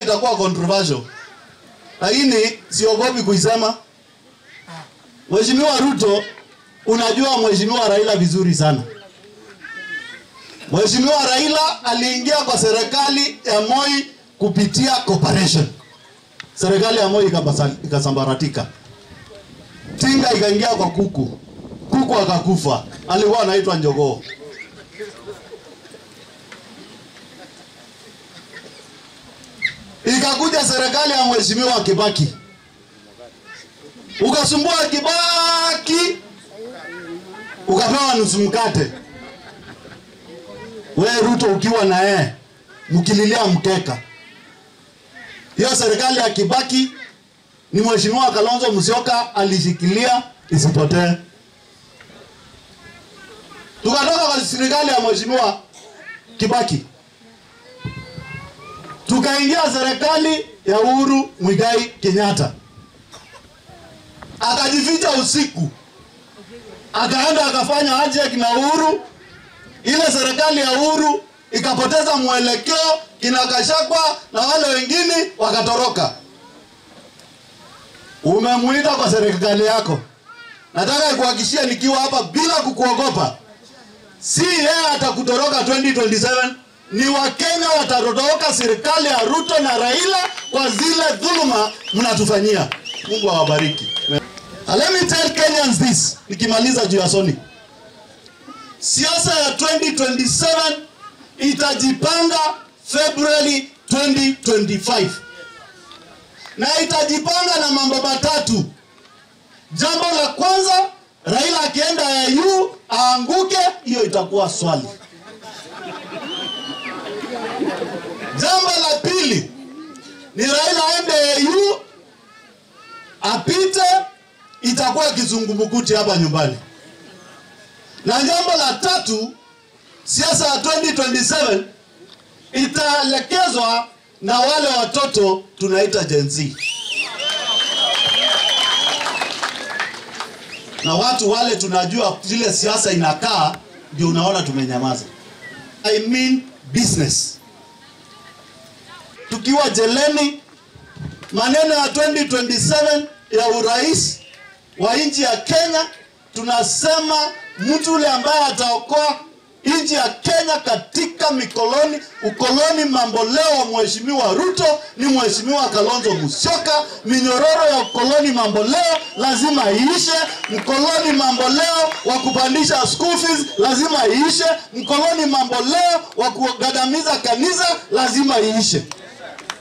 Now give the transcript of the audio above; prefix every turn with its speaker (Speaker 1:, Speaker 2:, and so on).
Speaker 1: itakuwa controversial, lakini siogopi kuisema. Mheshimiwa Ruto, unajua Mheshimiwa Raila vizuri sana. Mheshimiwa Raila aliingia kwa serikali ya Moi kupitia cooperation. Serikali ya Moi ikabasa- ikasambaratika, Tinga ikaingia kwa kuku, kuku akakufa, alikuwa anaitwa Njogoo. Ikakuja serikali ya Mheshimiwa Kibaki, ukasumbua Kibaki, ukapewa nusu mkate. We Ruto ukiwa na yeye mkililia mkeka. Hiyo serikali ya Kibaki ni Mheshimiwa Kalonzo Musyoka alishikilia isipotee. Tukatoka kwa serikali ya Mheshimiwa Kibaki tukaingia serikali ya Uhuru Mwigai Kenyatta, akajificha usiku, akaenda akafanya handshake na Uhuru. Ile serikali ya Uhuru ikapoteza mwelekeo, kina Gachagua na wale wengine wakatoroka. Umemuita kwa serikali yako, nataka nikuhakikishie nikiwa hapa bila kukuogopa, si yeye atakutoroka 2027 ni Wakenya watatoroka serikali ya Ruto na Raila kwa zile dhuluma mnatufanyia. Mungu awabariki. And Let me tell Kenyans this, nikimaliza juu ya Soni. Siasa ya 2027 itajipanga February 2025 na itajipanga na mambo matatu. Jambo la kwanza, Raila akienda AU aanguke, hiyo itakuwa swali. Jambo la pili ni Raila aende AU apite, itakuwa kizungumkuti hapa nyumbani. Na jambo la tatu, siasa ya 2027 itaelekezwa na wale watoto tunaita Gen Z na watu wale tunajua vile siasa inakaa, ndio unaona tumenyamaza. I mean business tukiwa jeleni, maneno ya 2027 ya urais wa nchi ya Kenya, tunasema mtu yule ambaye ataokoa nchi ya Kenya katika mikoloni ukoloni mamboleo wa mheshimiwa Ruto ni mheshimiwa Kalonzo Musyoka. Minyororo ya ukoloni mamboleo lazima iishe. Mkoloni mamboleo wa kupandisha school fees lazima iishe. Mkoloni mamboleo wa kugandamiza kanisa lazima iishe.